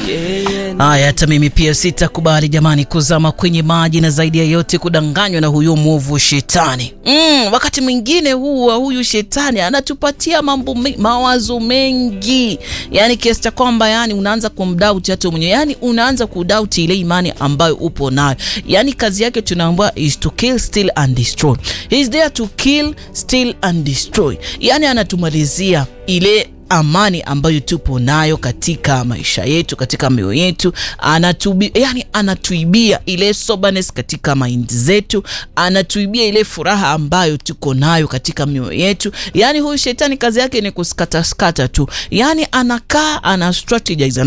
Haya, hata mimi pia sitakubali jamani, kuzama kwenye maji na zaidi ya yote kudanganywa na huyo mwovu shetani. Mm, wakati mwingine huwa huyu shetani anatupatia mambo me, mawazo mengi, yani kiasi cha kwamba yani unaanza kumdoubt hata mwenyewe, yani unaanza kudoubt ile imani ambayo upo nayo. Yani kazi yake tunaambiwa is to kill, steal and destroy. He is there to kill, steal and destroy. Yani anatumalizia ile amani ambayo tupo nayo katika maisha yetu, katika mioyo yetu. Anatubi, yani anatuibia ile soberness katika mind zetu, anatuibia ile furaha ambayo tuko nayo katika mioyo yetu. Yani huyu shetani kazi yake ni kuskataskata tu, yani anakaa ana strategize